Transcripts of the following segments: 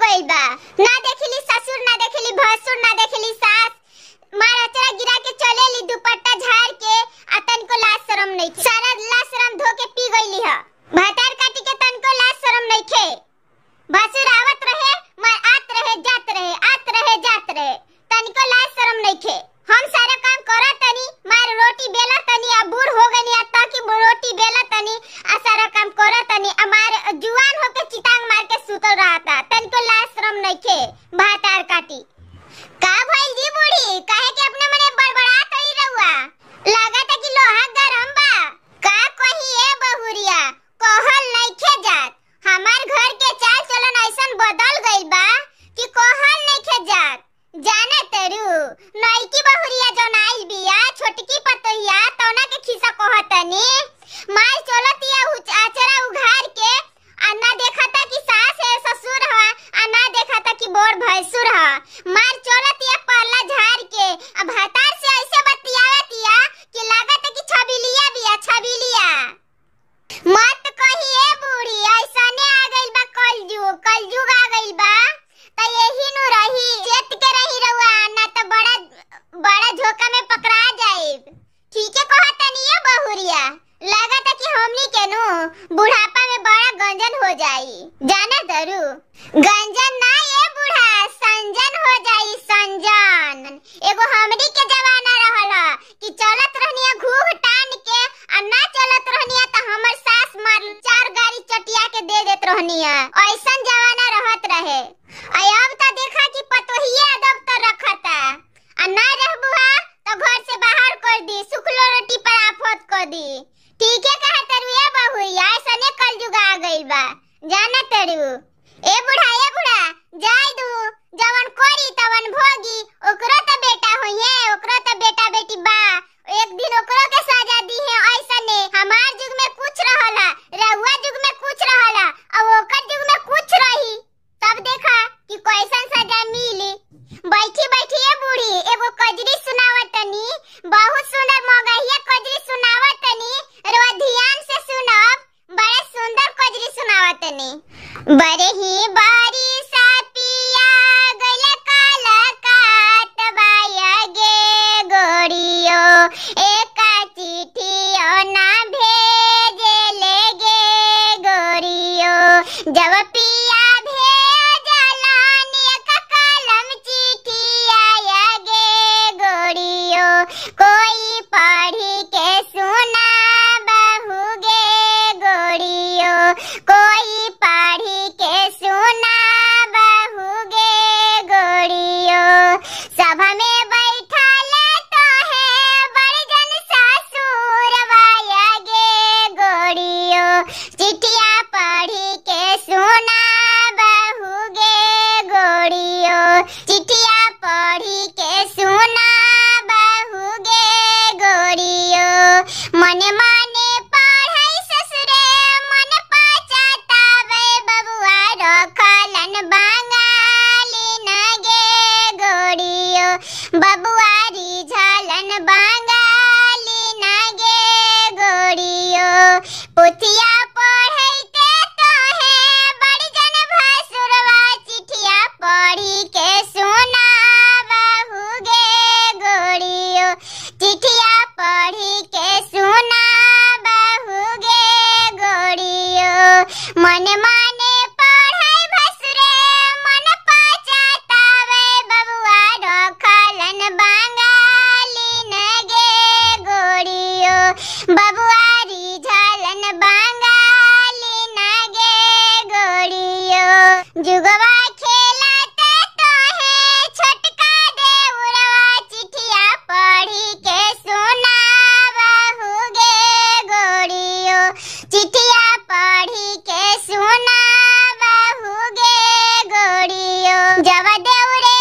भइल बा ना देखली ससुर ना देखली भसुर ना देखली सास मार अचरा गिरा के चलेली दुपट्टा झाड़ के आ तनको लाज शरम नहीं सारा लाज शरम धो के पी गईली ह भातार काटी के तनको लाज शरम नहीं खे भसुर आवत रहे मार आत रहे जात रहे आत रहे जात रहे तनको लाज शरम नहीं खे हम सारा काम करत तनी मार रोटी बेला तनी आ बूढ़ हो गनी आ ताकि रोटी बेला तनी आ सारा काम करत तनी आ मार जुआन होके चितांग मार के सुतल रहता तनको लाज शरम नहीं खे भातार काटी का भइल जी बूढ़ी काहे के अपने मने बड़बड़ा कई रहुआ लागत कि लोहा गरम बा का कही ए बहुरिया कहल नइखे जात हमार घर के चाल चलन ऐसन बदल गइल बा कि कहल नइखे जात जाने तेरू नईकी बहुरिया जौन आइल बिया छोटकी पतोहिया तौना के खिस्सा कहतनी माल चलतिया उच- आचरा उघार के आ ना देखता कि सास है ससुर है आ ना देखता कि बोर भैंसुर है मार चलतिया पल्ला झाड़ के आ भातार से ऐसे बतियावतिया कि लागत कि छबिलिया बिया छबिलिया मत कहिए बूढ़ी ऐसने आ गइल बा कलयुग कलयुग आ गइल बा त यही नु रही चेत के रही रहुआ ना त बड़ा बड़ा झोका में पकड़ा जाइब ठीके कहतनी ये बहुरिया लागत कि हमनी के नु बुढ़ापा में बड़ा गंजन हो जाई जाने दरू गंजन ना ये बूढ़ा संजन हो जाई संजन एगो हमनी के जमाना रहल कि चलत रहनिया घूघ टान के आ ना चलत रहनिया त हमर सास मार चार गाड़ी चटिया के दे देत रहनिया ऐसन जमाना रहत रहे आ अब त देखा कि पतोहिए अदब त रखता आ ना रहबुहा तो घर से बाहर कर दी सुखलो रोटी पर आफत कर दी ठीक है कहा तरु ए बहुरिया ऐसने कलयुग आ गइल बा जाना तरु ए बुढ़ा ए बुढ़ा जाय दू जवन कोरी तवन भोगी ओकरो त बेटा होइए ओकरो त बेटा बेटी बा एक दिन ओकरो के सजा दी है ऐसने हमार युग में कुछ रहला रहुआ युग में कुछ रहला और ओकर युग में कुछ रही तब देखा कि कैसन सजा मिली बैठी बैठी ये बूढ़ी एगो कजरी सुनावत तनी बहुत सुंदर मगहिया कजरी सुनावत तनी रो ध्यान से सुनब बड़े सुंदर कजरी सुनावत तनी बड़े ही बारी सा पिया गल काला काट बाया गे गोड़ियो एका चिठियो ना भेजे ले गे गोड़ियो जब पिया भेजलानी का कलम चिट्ठी आया गे गोड़ियो कोई पढ़ी के सुना बहु गे गोड़ियो कोई पढ़ी के सुना बहु गे गोड़ियो सभा में बैठा ले तो है बड़जन ससुर वाया गे गोड़ियो चिट्ठिया पढ़ी के सुना बहु गे गोड़ियो चिट्ठिया पढ़ी के सुना बहु गे गोड़ियो मने मने पढ़ै ससुरे मन पछतावे बबुआ रखलन बांगाली न गे गोड़ियो बबुआरी झलन बांगाली न गे गोड़ियो पुथिया पढ़ैते तो है बड़जन भसुरवा चिठिया पढ़ी के सुना बहु गे गोड़ियो चिठिया पढ़ी के सुना बहु गे गोड़ियो मन माने पढ़ै भसुरे मन पछतावे बबुआ रखलन बांगाली न गे गोड़ियो बबुआरी झलन बांगाली न गे गोड़ियो जुगवा खेलते तो है छोटका देउरवा चिठिया पढ़ी के सुना बहु गे गोड़ियो चिठिया पढ़ी के सुना बहु गे गोड़ियो जब देउरे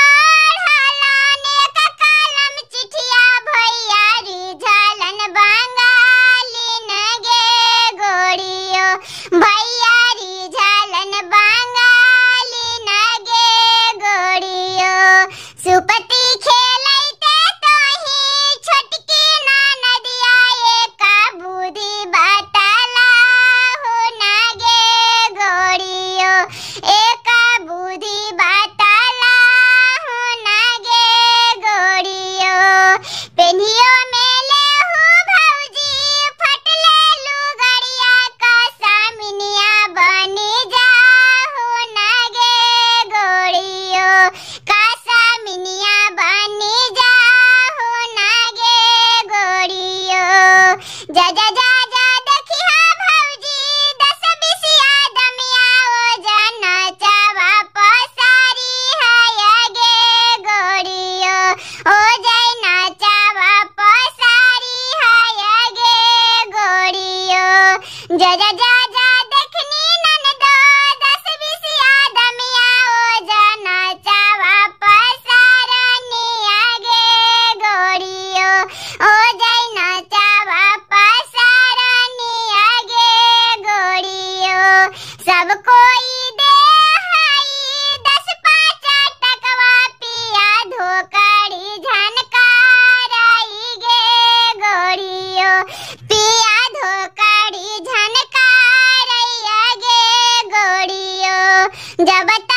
पढ़लाने का कलम चिठिया भैया रिझलन बंगाली न गे गोड़ियो भैया रिझलन बंगाली न गे गोड़ियो सुपति खेलैते तो ही छोटकी ना नदिया एका बुद्धि बतला हो न गे गोड़ियो एका बुद्धि जब